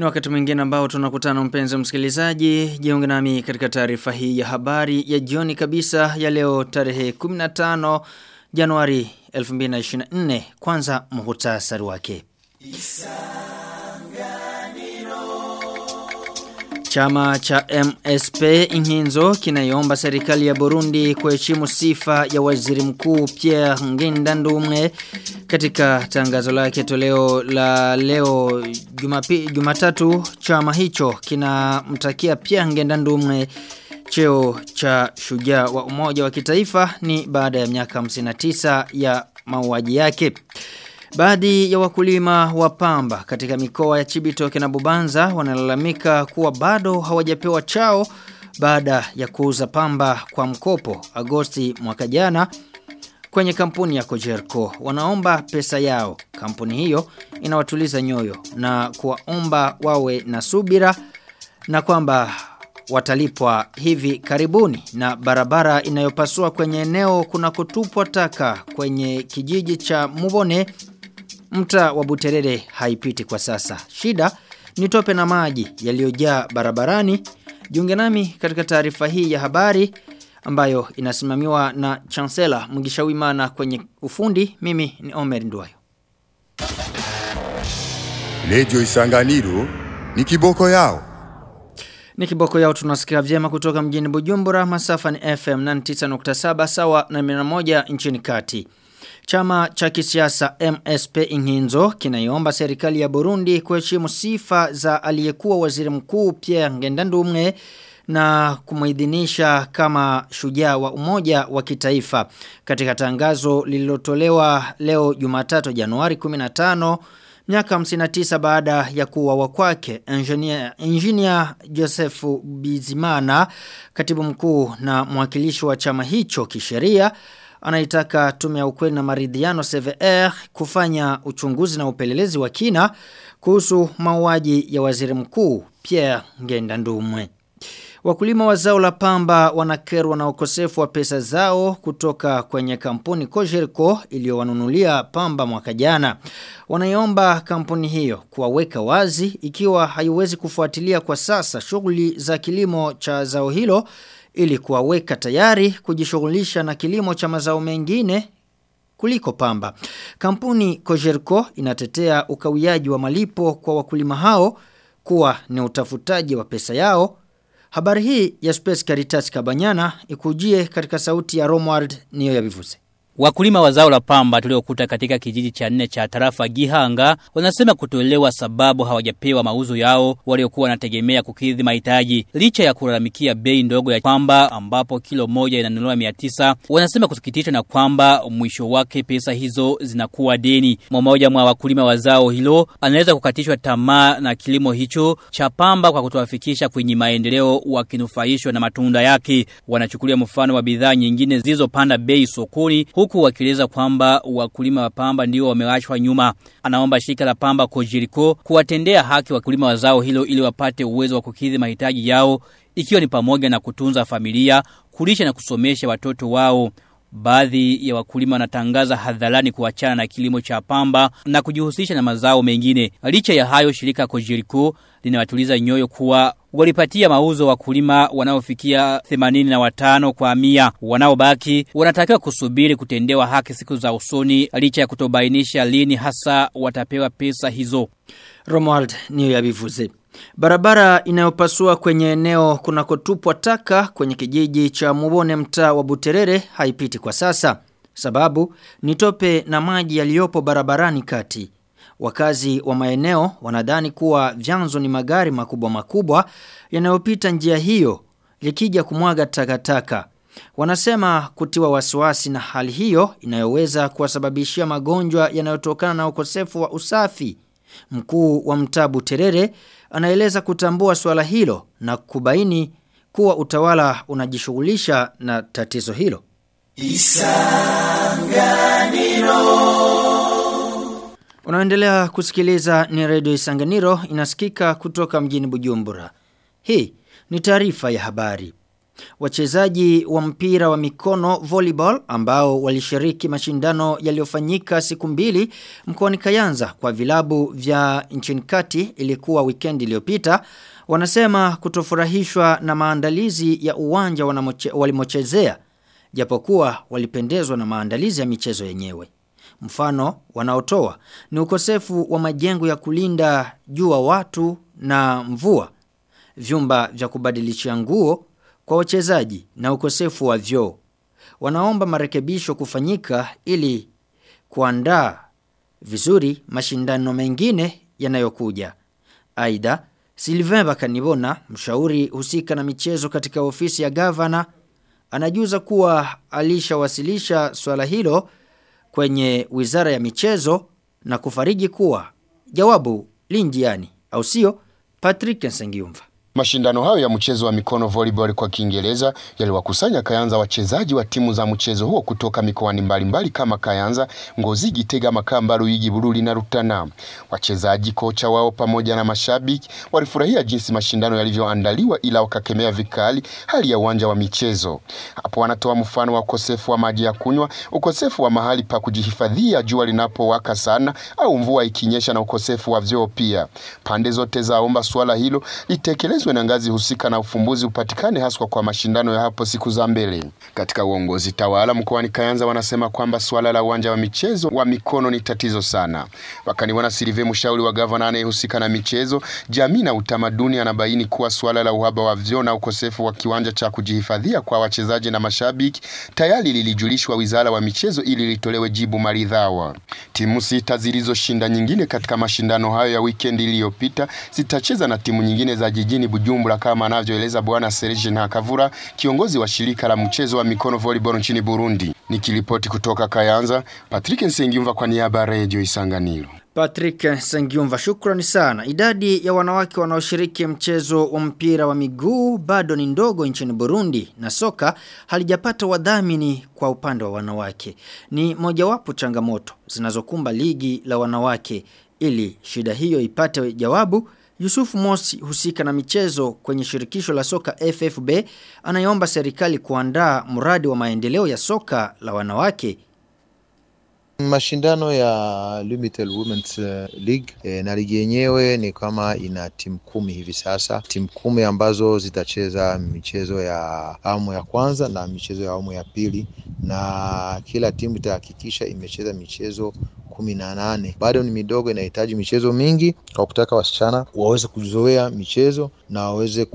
Ni wakati mwingine ambao tunakutana mpenzi msikilizaji, jiunge nami katika taarifa hii ya habari ya jioni kabisa ya leo tarehe 15 Januari 2024. Kwanza muhtasari wake. Chama cha MSP Inhinzo kinaiomba serikali ya Burundi kuheshimu sifa ya waziri mkuu Pierre Ngendandumwe katika tangazo lake toleo la leo jumapi, jumatatu chama hicho kinamtakia Pierre Ngendandumwe cheo cha shujaa wa umoja wa kitaifa ni baada ya miaka 59 ya mauaji yake. Baadhi ya wakulima wa pamba katika mikoa ya Chibitoke na Bubanza wanalalamika kuwa bado hawajapewa chao baada ya kuuza pamba kwa mkopo Agosti mwaka jana kwenye kampuni ya Kojerko. Wanaomba pesa yao. Kampuni hiyo inawatuliza nyoyo na kuwaomba wawe na subira na kwamba watalipwa hivi karibuni na barabara inayopasua kwenye eneo kuna kutupwa taka kwenye kijiji cha Mubone mta wa Buterere haipiti kwa sasa. Shida ni tope na maji yaliyojaa barabarani. Jiunge nami katika taarifa hii ya habari ambayo inasimamiwa na Chancellor Mugisha kwenye ufundi. Mimi ni Omer Nduwayo. Radio Isanganiro ni kiboko yao. Ni kiboko yao tunasikia vyema kutoka mjini Bujumbura masafa ni FM 99.7 sawa na 101 nchini kati. Chama cha kisiasa MSP Inhinzo kinaiomba serikali ya Burundi kuheshimu sifa za aliyekuwa waziri mkuu Pierre Ngendandumwe na kumuidhinisha kama shujaa wa umoja wa kitaifa katika tangazo lililotolewa leo Jumatatu Januari 15 miaka 59 baada ya kuuawa kwake engineer, engineer Joseph Bizimana katibu mkuu na mwakilishi wa chama hicho kisheria anaitaka tume ya ukweli na maridhiano CVR kufanya uchunguzi na upelelezi wa kina kuhusu mauaji ya waziri mkuu Pierre Ngendandumwe. Wakulima wa zao la pamba wanakerwa na ukosefu wa pesa zao kutoka kwenye kampuni Kojerko iliyowanunulia pamba mwaka jana. Wanaiomba kampuni hiyo kuwaweka wazi ikiwa haiwezi kufuatilia kwa sasa shughuli za kilimo cha zao hilo ili kuwaweka tayari kujishughulisha na kilimo cha mazao mengine kuliko pamba. Kampuni Kojerko inatetea ukawiaji wa malipo kwa wakulima hao kuwa ni utafutaji wa pesa yao. Habari hii ya Space Caritas Kabanyana ikujie katika sauti ya Romward niyo ya bivuze. Wakulima wa zao la pamba tuliokuta katika kijiji cha nne cha tarafa Gihanga wanasema kutolewa sababu hawajapewa mauzo yao waliokuwa wanategemea kukidhi mahitaji. Licha ya kulalamikia bei ndogo ya pamba ambapo kilo moja inanunuliwa 900, wanasema kusikitishwa na kwamba mwisho wake pesa hizo zinakuwa deni. Mmoja mwa wakulima wa zao hilo anaweza kukatishwa tamaa na kilimo hicho cha pamba kwa kutowafikisha kwenye maendeleo wakinufaishwa na matunda yake. Wanachukulia mfano wa bidhaa nyingine zilizopanda bei sokoni huku wakieleza kwamba wakulima wa pamba ndio wamewachwa nyuma. Anaomba shirika la pamba Kojiriko kuwatendea haki wakulima wa zao hilo ili wapate uwezo wa kukidhi mahitaji yao ikiwa ni pamoja na kutunza familia, kulisha na kusomesha watoto wao. Baadhi ya wakulima wanatangaza hadharani kuachana na kilimo cha pamba na kujihusisha na mazao mengine. Licha ya hayo shirika Kojiriko linawatuliza nyoyo kuwa walipatia mauzo wakulima wanaofikia 85 kwa mia. Wanaobaki wanatakiwa kusubiri kutendewa haki siku za usoni licha ya kutobainisha lini hasa watapewa pesa hizo. Romuald niyo yabivuze. Barabara inayopasua kwenye eneo kunakotupwa taka kwenye kijiji cha Mubone mtaa wa Buterere haipiti kwa sasa. Sababu ni tope na maji yaliyopo barabarani kati. Wakazi wa maeneo wanadhani kuwa vyanzo ni magari makubwa makubwa yanayopita njia hiyo likija kumwaga takataka. Wanasema kutiwa wasiwasi na hali hiyo inayoweza kuwasababishia magonjwa yanayotokana na ukosefu wa usafi. Mkuu wa mtabu Terere anaeleza kutambua swala hilo na kubaini kuwa utawala unajishughulisha na tatizo hilo. Unaendelea kusikiliza ni redio Isanganiro inasikika kutoka mjini Bujumbura. Hii ni taarifa ya habari. Wachezaji wa mpira wa mikono volleyball ambao walishiriki mashindano yaliyofanyika siku mbili mkoani Kayanza kwa vilabu vya nchini kati ilikuwa weekend iliyopita wanasema kutofurahishwa na maandalizi ya uwanja walimochezea japokuwa walipendezwa na maandalizi ya michezo yenyewe. Mfano wanaotoa ni ukosefu wa majengo ya kulinda jua watu na mvua, vyumba vya kubadilishia nguo kwa wachezaji na ukosefu wa vyoo. Wanaomba marekebisho kufanyika ili kuandaa vizuri mashindano mengine yanayokuja. Aidha, Sylvain Bakanibona, mshauri husika na michezo katika ofisi ya gavana, anajuza kuwa alishawasilisha swala hilo kwenye Wizara ya Michezo na kufariji kuwa jawabu linjiani au sio Patrick Nsengiumva. Mashindano hayo ya mchezo wa mikono volleyball kwa Kiingereza yaliwakusanya Kayanza wachezaji wa timu za mchezo huo kutoka mikoani mbalimbali kama Kayanza, Ngozi, Gitega, Makamba, Ruyigi, Bururi na Rutana. Wachezaji, kocha wao pamoja na mashabiki walifurahia jinsi mashindano yalivyoandaliwa, ila wakakemea vikali hali ya uwanja wa michezo. Hapo wanatoa mfano wa ukosefu wa maji ya kunywa, ukosefu wa mahali pa kujihifadhia jua linapowaka sana au mvua ikinyesha, na ukosefu wa vyoo pia. Pande zote zaomba suala hilo litekelezwe na ngazi husika na ufumbuzi upatikane haswa kwa mashindano ya hapo siku za mbele. Katika uongozi tawala mkoani Kayanza wanasema kwamba suala la uwanja wa michezo wa mikono ni tatizo sana. Wakaniwana Silive, mshauri wa gavana anayehusika na michezo, jamii na utamaduni, anabaini kuwa suala la uhaba wa vyoo na ukosefu wa kiwanja cha kujihifadhia kwa wachezaji na mashabiki tayari lilijulishwa wizara wa michezo ili litolewe jibu maridhawa. Timu sita zilizoshinda nyingine katika mashindano hayo ya wikendi iliyopita zitacheza na timu nyingine za jijini Bujumbura kama anavyoeleza bwana Serge Ntakavura, kiongozi wa shirika la mchezo wa mikono volleyball nchini Burundi. Nikiripoti kutoka Kayanza, Patrick Nsengiyumva kwa niaba ya Radio Isanganiro. Patrick Sengiumva shukrani sana. Idadi ya wanawake wanaoshiriki mchezo wa mpira wa miguu bado ni ndogo nchini Burundi na soka halijapata wadhamini kwa upande wa wanawake. Ni mojawapo changamoto zinazokumba ligi la wanawake ili shida hiyo ipate jawabu. Yusufu Mosi husika na michezo kwenye shirikisho la soka FFB anayeomba serikali kuandaa mradi wa maendeleo ya soka la wanawake Mashindano ya Limited Women's League e, na ligi yenyewe ni kama ina timu kumi hivi sasa, timu kumi ambazo zitacheza michezo ya awamu ya kwanza na michezo ya awamu ya pili, na kila timu itahakikisha imecheza michezo kumi na nane. Bado ni midogo, inahitaji michezo mingi kwa kutaka wasichana waweze kuzoea michezo na waweze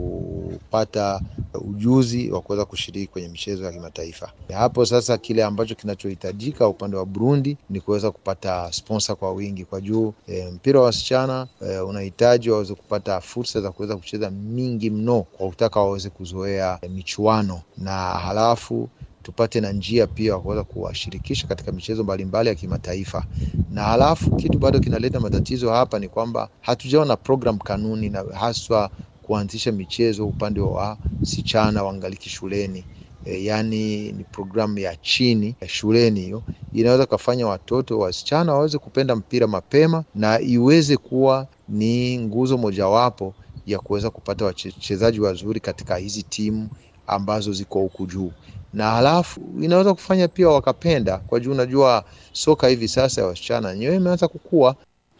kupata ujuzi wa kuweza kushiriki kwenye michezo ya kimataifa. Hapo sasa, kile ambacho kinachohitajika upande wa Burundi ni kuweza kupata sponsor kwa wingi kwa juu. E, mpira wa wasichana e, unahitaji waweze kupata fursa za kuweza kucheza mingi mno kwa kutaka waweze kuzoea e, michuano na halafu tupate na njia pia wa kuweza kuwashirikisha katika michezo mbalimbali ya kimataifa. Na halafu kitu bado kinaleta matatizo hapa ni kwamba hatujaona program kanuni na haswa kuanzisha michezo upande wa sichana wangaliki shuleni. E, yani ni programu ya chini ya shuleni, hiyo inaweza kufanya watoto wasichana waweze kupenda mpira mapema na iweze kuwa ni nguzo mojawapo ya kuweza kupata wachezaji wazuri katika hizi timu ambazo ziko huku juu na halafu inaweza kufanya pia wakapenda kwa juu unajua soka hivi sasa ya wasichana yenyewe imeanza kukua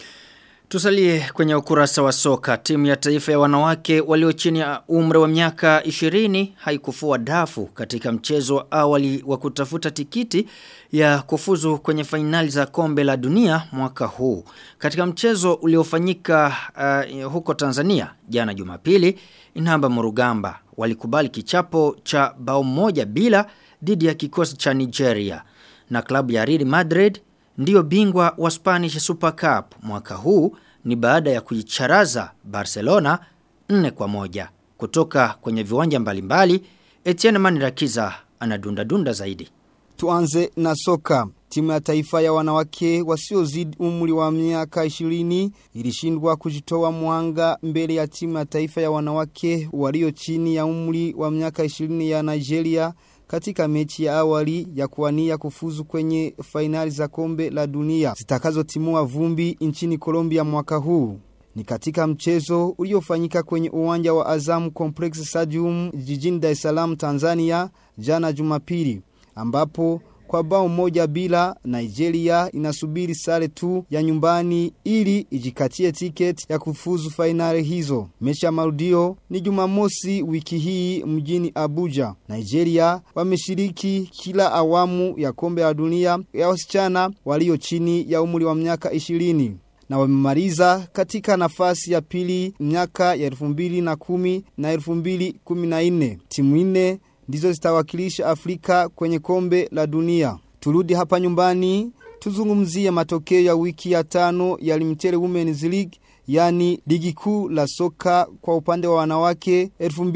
Tusalie kwenye ukurasa wa soka. Timu ya taifa ya wanawake walio chini ya umri wa miaka 20 haikufua dafu katika mchezo wa awali wa kutafuta tikiti ya kufuzu kwenye fainali za kombe la dunia mwaka huu. Katika mchezo uliofanyika uh, huko Tanzania jana Jumapili, Inamba Murugamba walikubali kichapo cha bao moja bila dhidi ya kikosi cha Nigeria na klabu ya Real Madrid ndiyo bingwa wa Spanish Super Cup mwaka huu ni baada ya kuicharaza Barcelona 4 kwa moja kutoka kwenye viwanja mbalimbali Etienne Manirakiza anadunda dunda zaidi Tuanze na soka Timu ya taifa ya wanawake wasiozidi umri wa miaka 20 ilishindwa kujitoa mwanga mbele ya timu ya taifa ya wanawake walio chini ya umri wa miaka 20 ya Nigeria katika mechi ya awali ya kuwania kufuzu kwenye fainali za kombe la dunia zitakazotimua vumbi nchini Colombia mwaka huu. Ni katika mchezo uliofanyika kwenye uwanja wa Azam Complex Stadium jijini Dar es Salaam Tanzania jana Jumapili ambapo kwa bao moja bila Nigeria inasubiri sare tu ya nyumbani ili ijikatie tiketi ya kufuzu fainali hizo. Mechi ya marudio ni Jumamosi wiki hii mjini Abuja. Nigeria wameshiriki kila awamu ya kombe la dunia ya wasichana walio chini ya umri wa miaka 20 na wamemaliza katika nafasi ya pili miaka ya 2010 na 2014. Timu nne ndizo zitawakilisha Afrika kwenye kombe la dunia. Turudi hapa nyumbani tuzungumzie matokeo ya wiki ya tano ya Limited Women's League yani ligi kuu la soka kwa upande wa wanawake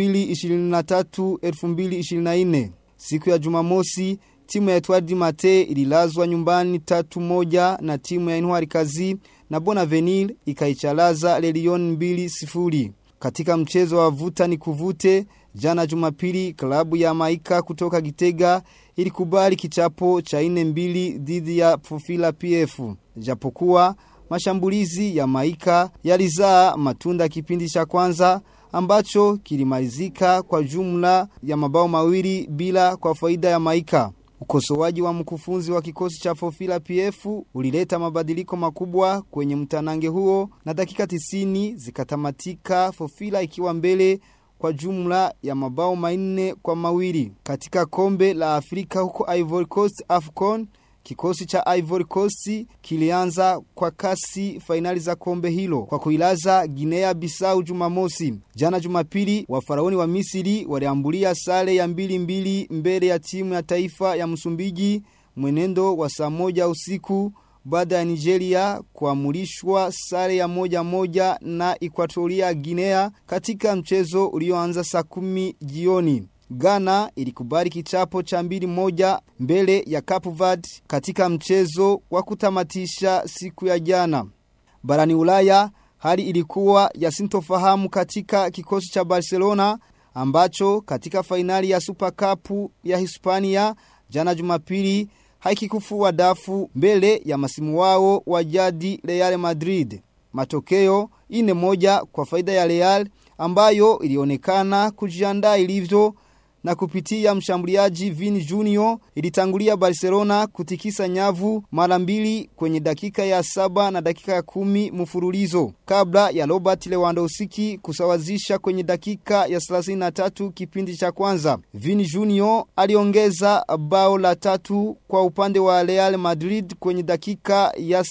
2023-2024. Siku ya Jumamosi timu ya Etwadi Mate ililazwa nyumbani tatu moja na timu ya Inuari Kazi na Bonavenil ikaichalaza Lelion mbili sifuri. Katika mchezo wa vuta ni kuvute, jana jumapili klabu ya Maika kutoka Gitega ilikubali kichapo cha ine mbili dhidi ya Fufila PF. Japokuwa mashambulizi ya Maika yalizaa matunda kipindi cha kwanza ambacho kilimalizika kwa jumla ya mabao mawili bila kwa faida ya Maika. Ukosoaji wa mkufunzi wa kikosi cha Fofila PF ulileta mabadiliko makubwa kwenye mtanange huo na dakika tisini zikatamatika Fofila ikiwa mbele kwa jumla ya mabao manne kwa mawili. Katika kombe la Afrika huko Ivory Coast AFCON, kikosi cha Ivory Coast kilianza kwa kasi fainali za kombe hilo kwa kuilaza Guinea Bissau Jumamosi. Jana Jumapili wa faraoni wa Misri waliambulia sare ya mbili mbili mbele ya timu ya taifa ya Msumbiji mwenendo wa saa moja usiku baada ya Nigeria kuamulishwa sare ya moja moja na Equatoria Guinea katika mchezo ulioanza saa kumi jioni. Ghana ilikubali kichapo cha mbili moja mbele ya Cape Verde katika mchezo wa kutamatisha siku ya jana. Barani Ulaya hali ilikuwa ya sintofahamu katika kikosi cha Barcelona ambacho katika fainali ya Super Cup ya Hispania jana Jumapili haikikufua dafu mbele ya masimu wao wa jadi Real Madrid. Matokeo ine moja kwa faida ya Real ambayo ilionekana kujiandaa ilivyo na kupitia mshambuliaji Vini Junior ilitangulia Barcelona kutikisa nyavu mara mbili kwenye dakika ya saba na dakika ya kumi mfululizo kabla ya Robert Lewandowski kusawazisha kwenye dakika ya 33 kipindi cha kwanza. Vini Junior aliongeza bao la tatu kwa upande wa Real Madrid kwenye dakika ya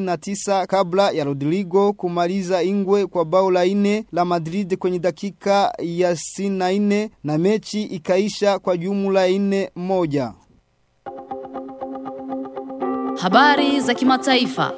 39 kabla ya Rodrigo kumaliza ingwe kwa bao la ine la Madrid kwenye dakika ya 64 na mechi ikaisha kwa jumla ine moja. Habari za kimataifa.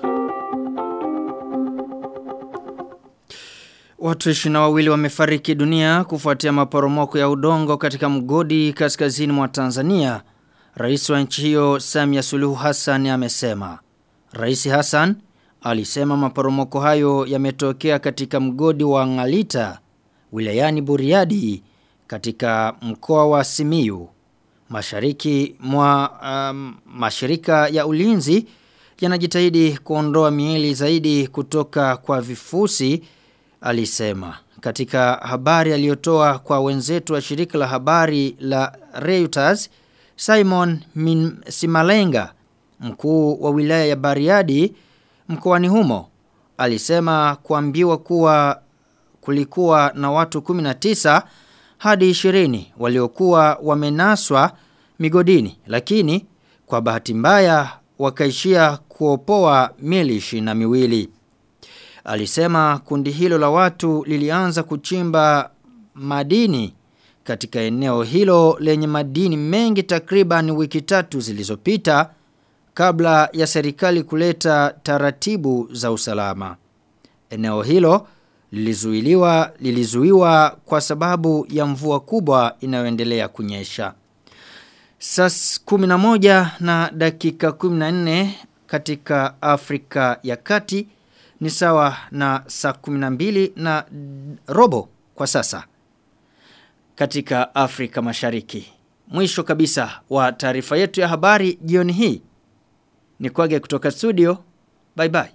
Watu ishina wawili wamefariki dunia kufuatia maporomoko ya udongo katika mgodi kaskazini mwa Tanzania. Rais wa nchi hiyo Samia Suluhu Hassan amesema. Rais Hassan alisema maporomoko hayo yametokea katika mgodi wa Ngalita wilayani Buriadi katika mkoa wa Simiyu. Mashariki mwa um, mashirika ya ulinzi yanajitahidi kuondoa miili zaidi kutoka kwa vifusi alisema. Katika habari aliyotoa kwa wenzetu wa shirika la habari la Reuters, Simon Min Simalenga, mkuu wa wilaya ya Bariadi mkoani humo, alisema kuambiwa kuwa kulikuwa na watu 19 hadi 20 waliokuwa wamenaswa migodini lakini kwa bahati mbaya wakaishia kuopoa miili na miwili. Alisema kundi hilo la watu lilianza kuchimba madini katika eneo hilo lenye madini mengi takriban wiki tatu zilizopita kabla ya serikali kuleta taratibu za usalama. Eneo hilo lilizuiliwa lilizuiwa kwa sababu ya mvua kubwa inayoendelea kunyesha. Sas 11 na dakika 14 katika Afrika ya Kati ni sawa na saa 12 na robo kwa sasa katika Afrika Mashariki. Mwisho kabisa wa taarifa yetu ya habari jioni hii. Ni kwage kutoka studio. Bye bye.